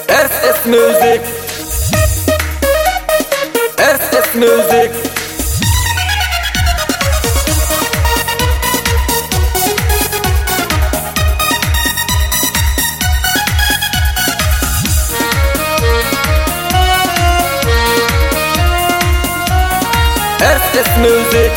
SS Music. SS Music. SS Music.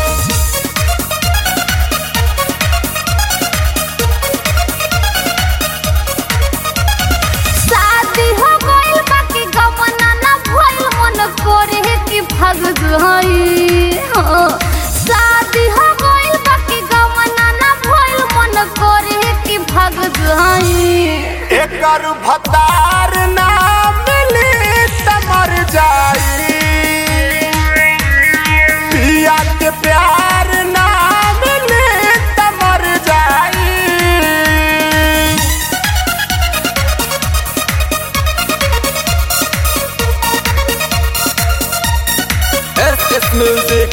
शादी हो गइल बाकी गमना ना भइल मन करे कि भाग जाई हो। शादी हो गइल बाकी गमना ना भइल मन करे कि भाग जाई एकर भतार ना मिली त मर जाई पिया के प्यार ना मिली त मर जाई SS Music.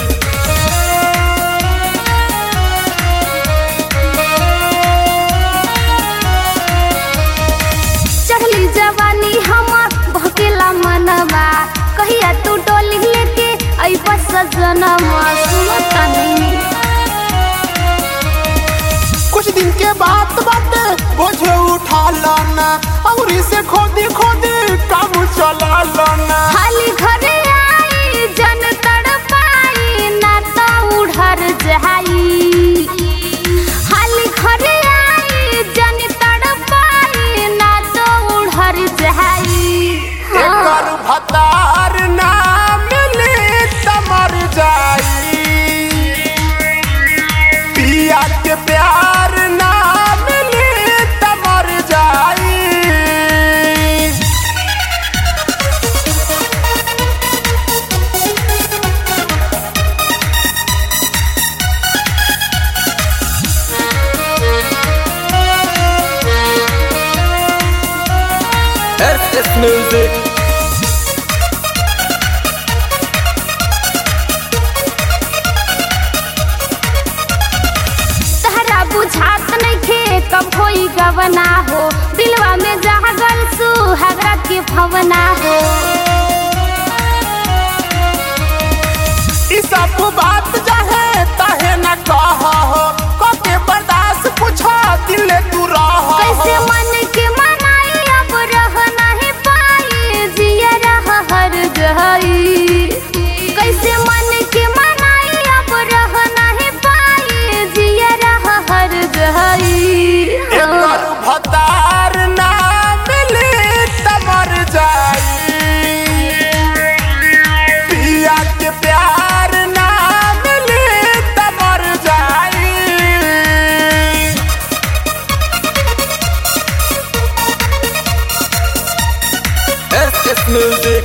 चढ़ली जवानी हमर भकेला मनवा कहिया तू डोली लेके अइबा सजनवा सुनता नहीं कुछ दिन के बात बाटे बोझे उठा लाना और इसे खोदी खोदी काम चला लाना खाली घरे आई जन तड़पाई ना तो उड़र जाई खाली घरे आई जन तड़पाई ना तो उड़र जाई एकर भतार ना मिली त मर जाई पिया के प्यार ना मिली त मर जाई SS Music. तहरा बुझात नइखे कब होई गवना हो दिलवा में जागल सुहागरा के भवना हो ई सब बात चाहे ताहे न कह हो कके बर्दाश्त पूछा दिल तू रह कैसे मन के मनाई अब रह नहीं पाई जिया रह हर गई कैसे मन के मनाई अब रह नहीं पाई जिया रह हर गई एकर भतार ना मिली त मर जाई पिया के प्यार ना मिली त मर जाई SS Music.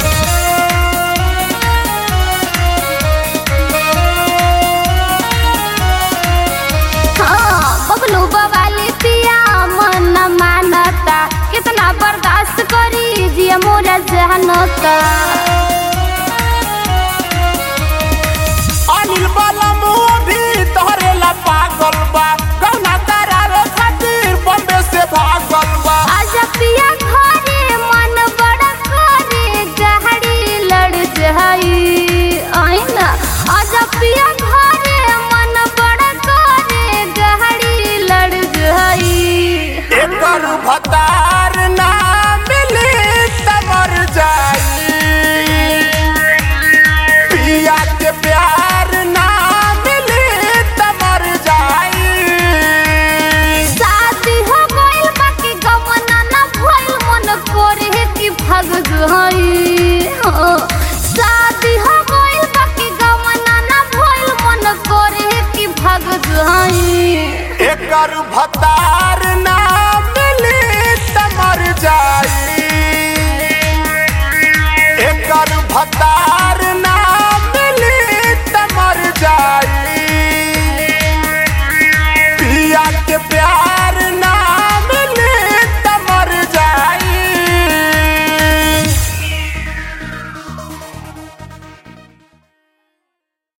हाँ, बबलू बवाली पिया मन न मानता कितना बर्दाश्त करी जिया मोरा जानता अनिल वाला मुंह भी तोहरे ला पागल बा गौना तारा खातिर बम्बे से भागल बा आजा पिया घरे मन बड़ा करे गाड़ी लड़ जाई आईना आजा पिया घरे मन बड़ा करे गाड़ी लड़ जाई एकर भतार ना मिली त मर जाई पिया के प्यार ना मिली त मर जाई शादी हो गइल बाकी गमना ना भइल मन करे कि भाग जाई हो। शादी हो गइल बाकी गमना ना भइल मन करे कि भाग जाई एकर भतार ना